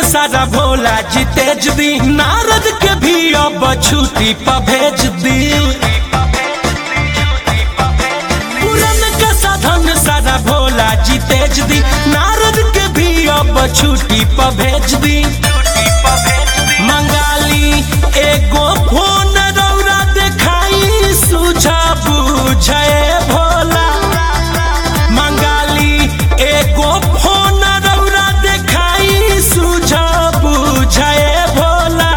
सारा भोला जी तेज दी नारद के भी अब छुट्टी पर भेज दी पुरन का साधन सारा भोला जी तेज दी नारद के भी अब छुट्टी पर भेज दी मंगाली एगो फोन रौरा देखाई सुझा बुझे भोला मंगाली एगो फोन रौरा देखाई सुझा बुझे भोला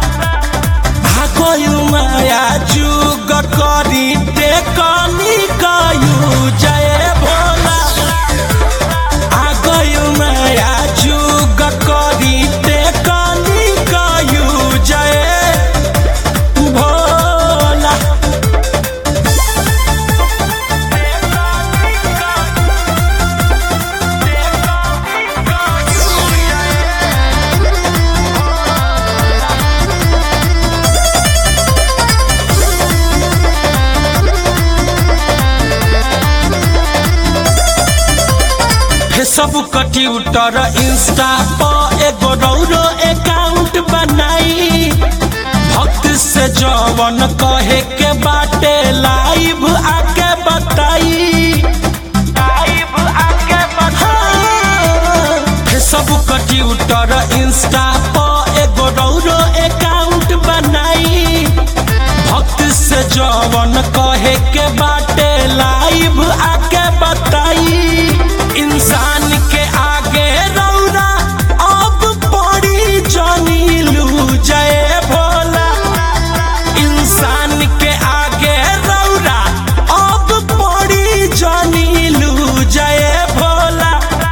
भागयु माया जुग करी ते कनी कयु जय भोला आगयु माया जुग करी ते कनी कयु जय भोला फेसबुक ट्विटर इंस्टा पर एगो रौरो अकाउंट बनाई भक्त से जवन कहे के बाटे लाइव आके बताई लाइव आके बताई फेसबुक ट्विटर इंस्टा पर एगो रौरो अकाउंट बनाई भक्त से जवन कहे के बाटे लाइव आके बताई इंसान के आगे रौरा अब पड़ी जानी लू जय भोला इंसान के आगे रौरा अब पड़ी जानी लू जय भोला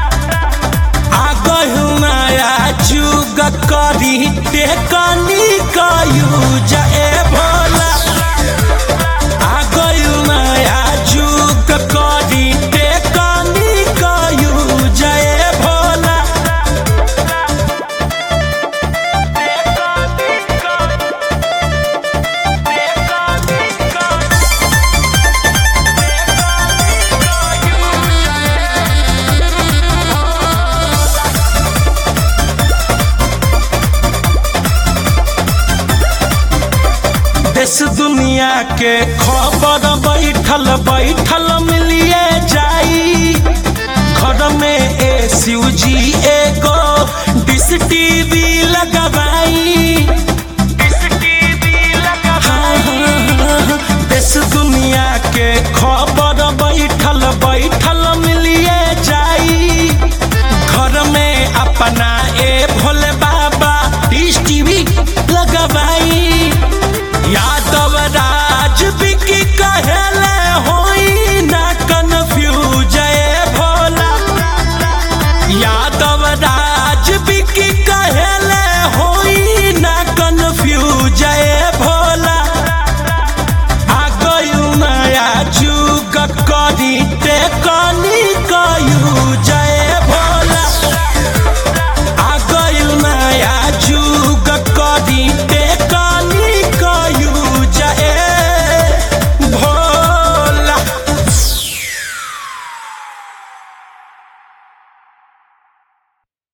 आगहु माया जुग करी ते कनी कयू जय भोला आगहु माया जुग करी ते कनी कयू जय भोला देश दुनिया के खबर बैठल बैठल मिलिए जाई घर में ए जी एगो डिश टीवी लगवाई